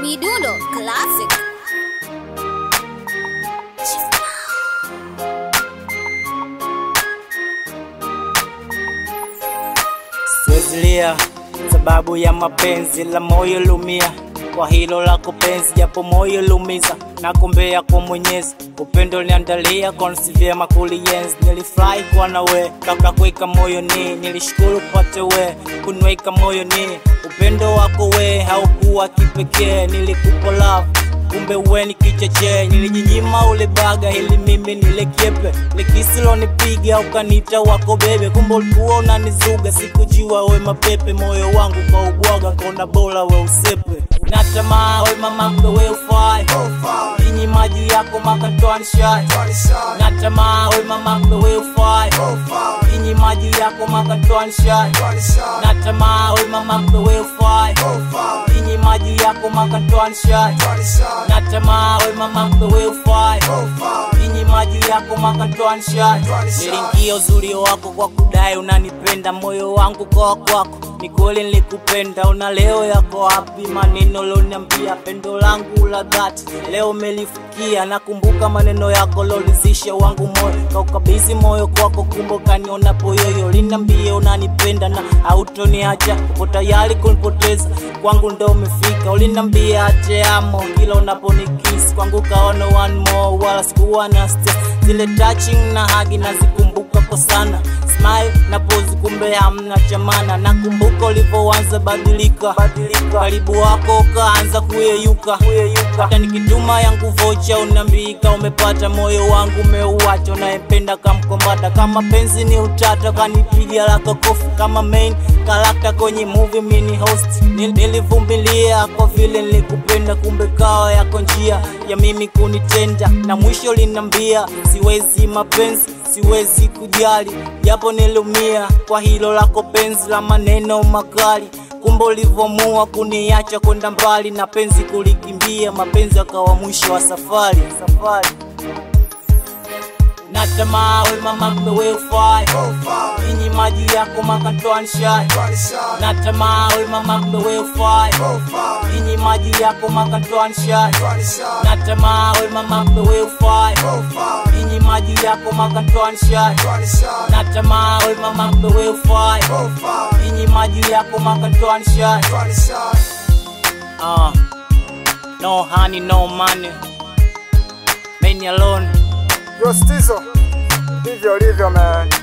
Midundo Classic. Siwezilia sababu ya mapenzi la moyo lumia kwa hilo lako penzi, japo moyo lumiza na kumbea kwa Mwenyezi, upendo niandalia konsi vyema kulienzi. Nilifurahi kuwa na we kabla kuweka moyo ni nilishukuru kupate we kunweka moyo ni upendo wako we haukuwa kipekee, nilikupa love kumbe uwe ni kicheche, nilijinyima ule baga ili mimi nile kiepe, likisilo nipiga ukanita wako bebe, kumbe ulikuwa unanizuga, sikujua we mapepe, moyo wangu kwa ubwaga, kona bora we usepe, natamaa we mamambe we ufai inyi maji yako makatwani shai, natamaa we mamambe we ufai inyi maji yako makatwani shai, natamaa we mamambe we ufai inyi maji yako makatwani shai natamaa we mamambe we ufai inyi maji yako makatwani shai nilingia uzuri wako kwa kudai unanipenda moyo wangu kwa kwako ni kweli nilikupenda una leo yako wapi maneno loniambia pendo langu la dhati leo umelifikia nakumbuka maneno yako lolizisha wangu moyo kaukabizi moyo kwako kumbe kaniona poyoyo linambia unanipenda na hautoniacha uko tayari kunipoteza kwangu ndo umefika ulinambia ate amo kila unaponikisi kwangu kaona one more wala sikuwa na stress zile touching na hagi nazikumbuka kwa sana smile na pose kumbe hamna chamana nakumbuka ulivyoanza badilika badilika karibu wako ukaanza kuyeyuka kuyeyuka hata nikituma yangu vocha unambika umepata moyo wangu umeuacha unayempenda kamkombata kama penzi ni utata kanipiga lako kofi kama main karakta kwenye movie mini host Nil- nilivumilia kwa vile nilikupenda kumbe kawa yako njia ya mimi kunitenda na mwisho linambia siwezi mapenzi siwezi kujali japo nilumia kwa hilo lako penzi la maneno makali kumbe ulivyoamua kuniacha kwenda mbali na penzi kulikimbia mapenzi akawa mwisho wa safari safari natamaa we mamambe we ufai inyi maji yako makatwani shai natamaa we mamambe we ufai inyi maji yako makatwani shai natamaa we mamambe we ufai inyi maji yako makatwani shai natamaa we mamambe we ufai inyi maji yako makatwani shai uh, no honey no money many alone Yo Stizo, ndivyo ulivyo man.